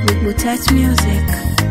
Touch Music.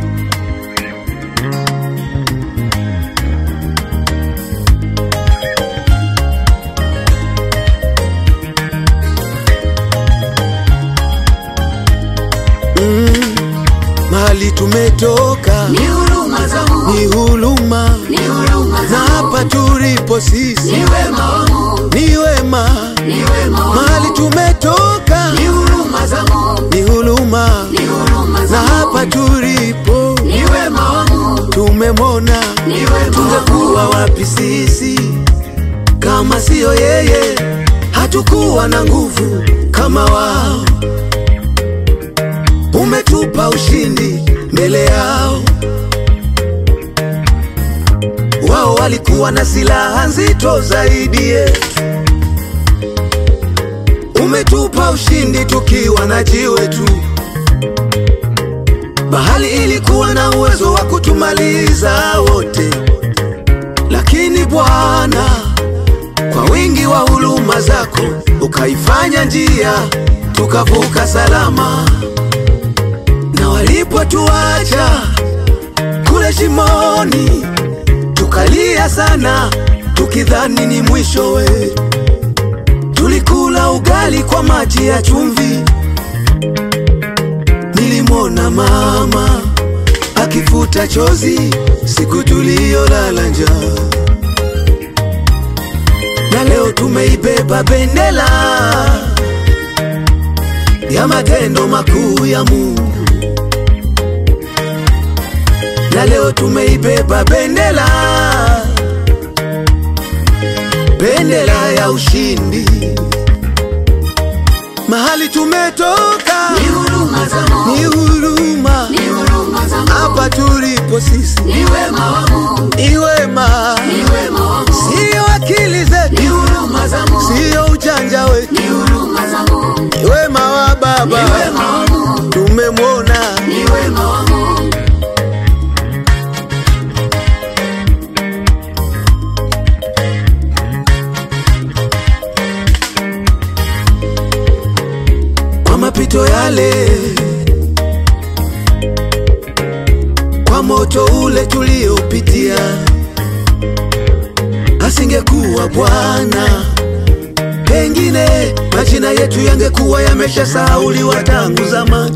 Mahali tumetoka Ni huruma za Mungu, ni huluma, ni huruma na za hapa tulipo sisi ni wema wa Mungu, ni wema. ni wema wa Mahali Mungu, tumetoka ni huruma za Mungu, ni huluma, ni huruma na za hapa Mungu, tulipo ni wema wa Mungu, tumemona. ni wema wa Tungekuwa Mungu, wapi sisi kama siyo yeye? Hatukuwa na nguvu kama wao. Umetupa ushindi mbele yao. Wao walikuwa na silaha nzito zaidi yetu. Umetupa ushindi tukiwa na jiwe tu. Bahali ilikuwa na uwezo wa kutumaliza wote, lakini Bwana, kwa wingi wa huruma zako ukaifanya njia tukavuka salama. Na walipotuacha kule shimoni, tukalia sana tukidhani ni mwisho wetu. Tulikula ugali kwa maji ya chumvi. Nilimwona mama akifuta chozi siku tuliyolala njaa, na leo tumeibeba bendera ya matendo makuu ya Mungu, na leo tumeibeba bendera bendera ya ushindi. Mahali tumetoka ni huruma za Mungu, ni huruma, ni huruma za Mungu, hapa tulipo sisi ni wema wa Mungu, ni wema, ni wema wa Mungu, siyo akili ni zetu, huruma za Mungu, siyo ujanja wetu, ni huruma za Mungu, ni wema wa ni Baba wema wa Mungu, tumemwona. ni wema wa Mungu. kwa mapito yale, kwa moto ule tuliopitia, asingekuwa Bwana, pengine majina yetu yangekuwa yameshasahauliwa tangu zamani.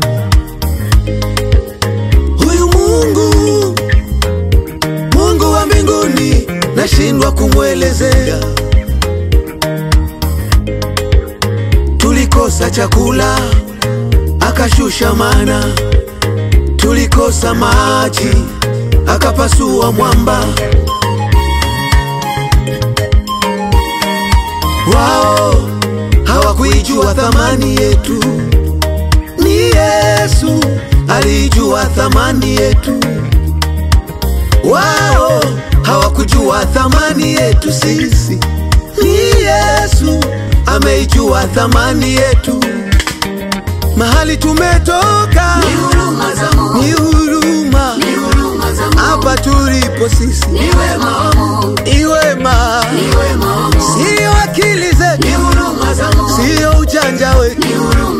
Huyu Mungu, Mungu wa mbinguni, nashindwa kumwelezea. Tulikosa chakula akashusha mana, tulikosa maji akapasua mwamba. Wao hawakuijua thamani yetu, ni Yesu aliijua thamani yetu. Wao hawakujua thamani yetu sisi, ni Yesu ameijua thamani yetu. Mahali tumetoka Ni huruma za Mungu, ni huruma, ni huruma za Mungu, hapa tulipo sisi ni wema wa Mungu, ni wema, ni wema wa Mungu, siyo akili ni zetu, huruma za Mungu, siyo ujanja wetu, ni huruma